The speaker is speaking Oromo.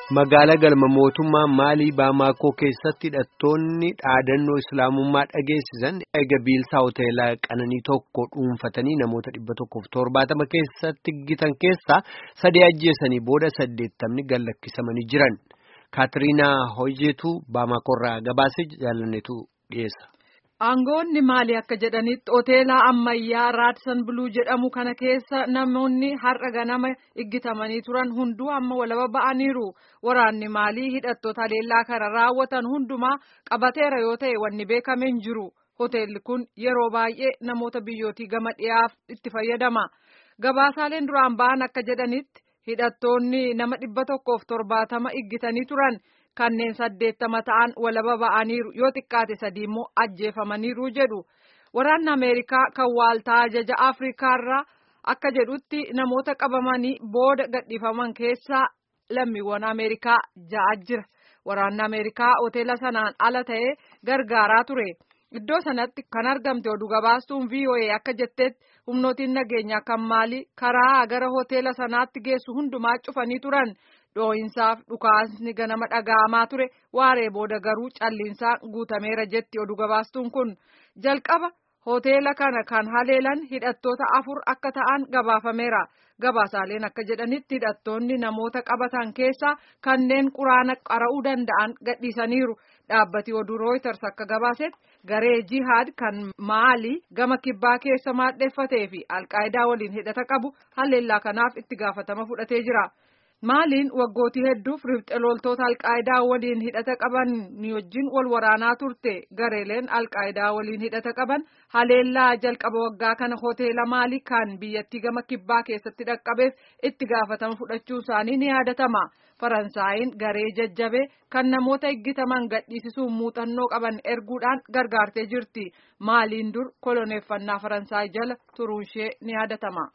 Magaalaa galma mootummaa Maalii Baamaakoo keessatti hidhattoonni dhaadannoo Islaamummaa dhageessisan eega biilsaa hoteelaa qananii tokko dhuunfatanii namoota dhibba tokkoof torbaatama keessatti gitan keessaa sadii ajjeesanii booda saddeettamni gallakkisamanii jiran. Kaatiriinaa Hojeetu Baamaakoorraa gabaasee jaalannetu dhiyeessa. Aangoonni maali akka jedhanitti hoteela ammayyaa raadsan buluu jedhamu kana keessa namoonni har'a ganama iggitamanii turan hunduu amma walaba ba'aniiru. Waraanni maalii hidhattoota haleellaa kana raawwatan hundumaa qabateera yoo ta'e wanni beekame hin jiru. Hoteelli kun yeroo baay'ee namoota biyyootii gama dhiyaaf itti fayyadama. Gabaasaaleen duraan ba'an akka jedhanitti hidhattoonni nama dhibba tokkoof torbaatama iggitanii turan. Kanneen saddeettama ta'an walaba ba'aniiru yoo xiqqaate sadii immoo ajjeefamaniiru jedhu waraanni Ameerikaa kan waaltaa ajaja Afrikaarraa akka jedhutti namoota qabamanii booda gadhiifaman keessaa lammiiwwan Ameerikaa ja'a jira. Waraanni Ameerikaa hoteela sanaan ala ta'ee gargaaraa ture. Iddoo sanatti kan argamte oduu gabaastuun VOA akka jettetti humnootiin nageenyaa kan maalii karaa gara hoteela sanaatti geessu hundumaa cufanii turan. Dhoo'insaaf dhukaasni ganama dhaga'amaa ture waaree booda garuu calliinsaan guutameera jetti oduu gabaastuun kun jalqaba hoteela kana kan haleelan hidhattoota afur akka ta'an gabaafameera gabaasaaleen akka jedhanitti hidhattoonni namoota qabatan keessaa kanneen quraana qara'uu danda'an gadhiisaniiru dhaabbati oduu rooyiters akka gabaasetti garee jihaad kan maalii gama kibbaa keessa maadheeffatee fi alqaayidaa waliin hidhata qabu haleellaa kanaaf itti gaafatama fudhatee jira. Maaliin waggootii hedduuf ribxe loltoota alqaayidaa waliin hidhata qaban ni wajjin wal waraanaa turte gareeleen alqaayidaa waliin hidhata qaban haleellaa jalqaba waggaa kana hoteela maalii kan biyyattii gama kibbaa keessatti dhaqqabeef itti gaafatama fudhachuu isaanii ni yaadatama. Faransaayiin garee jajjabee kan namoota eggitaman gadhiisisuun muuxannoo qaban erguudhaan gargaartee jirti. Maaliin dur koloneeffannaa Faransaay jala turuunshee ni yaadatama.